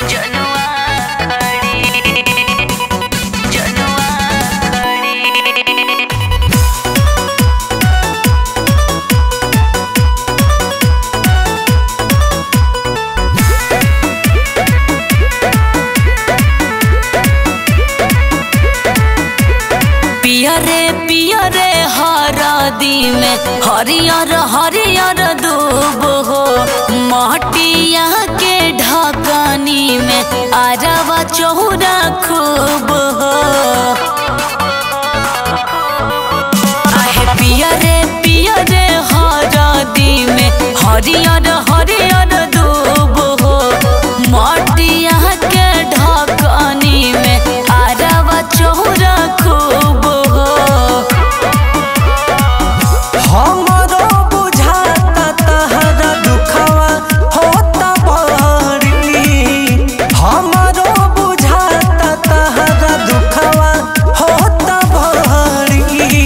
जनुआ खड़ी जनुआ खड़ी पियरे पियरे हरदी में हरियर हरियर दूब हो मटिया के ढकनी में अरवा चौरा खूब हो आहे पियरे पियरे हरदी में हरियर हरियर दूब हो मटिया के ढकनी में अरवा चौरा खूब हो हमरो बुझाता तहरा दुखवा होता बड़ी हमरो बुझाता तहरा दुखवा होता बड़ी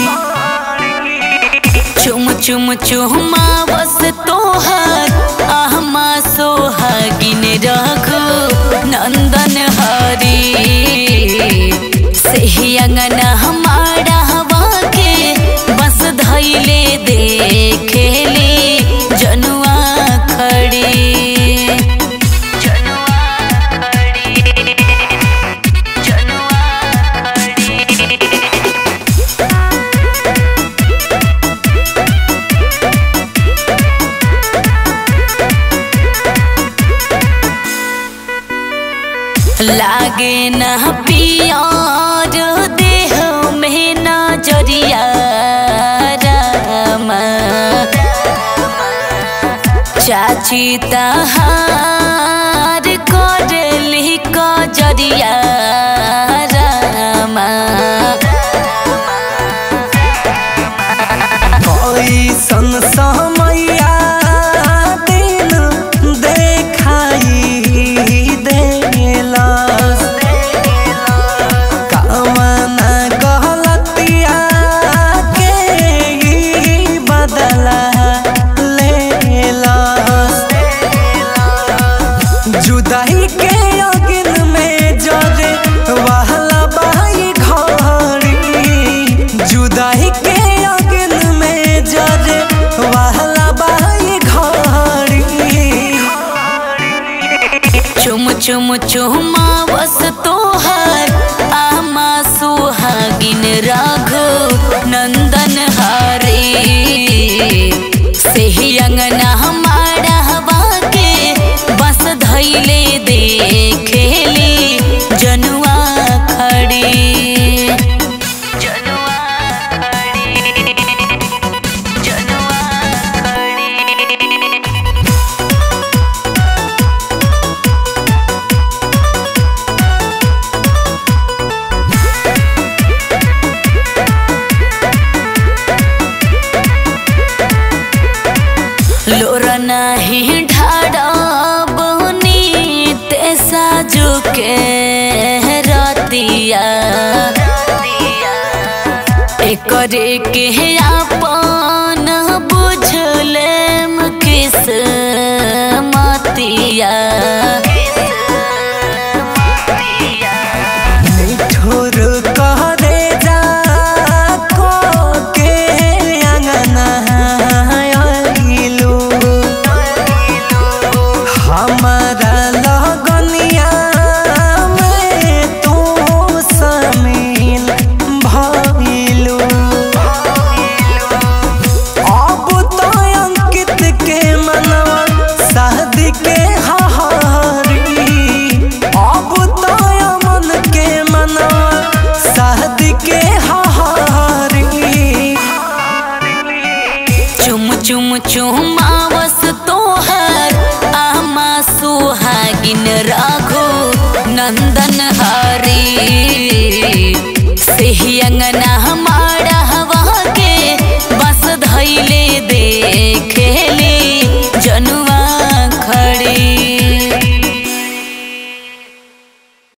चुम चुम चुमा बस तोहर आहमा सोहागिन रघु नंदन हरी सेही अंगन हमारा हवा के बस धैले देखेले जनुआ खड़ी जनुआ खड़ी जनुआ खड़ी लागे न पियार देह में न जरिया रामा चाची तहार करली कजरिया रामा कैसन समैया दिन देखाई देलस कवना गलतिया के ई बदला लेलस जुदाई के अगिन में जरे वहला बाई घड़ी जुदाई के अगिन में जरे वहला बाई घड़ी चुम चुम चुमा बस तोहर आमा सुहागिन राघो नंदन हरे सेही अंगना हमारा हवा के बस धैले देखेले जनुआ खड़ी जनुआ खड़ी जनुआ खड़ी लोर नाही ढाड़ब ते साजू के रतिया एकरे के अपन बुझलेम किस मतिया निठुर कहरे जा को के अंगना आइलू हमारा लगनिया में तू शामिल भइलू अब तो अंकित के मनवा शादी के हहारी अब तो अमन के मनवा शादी के हहारी चुम चुम चुमावस तोहर आमा सुहागिन राघो नंदन हरी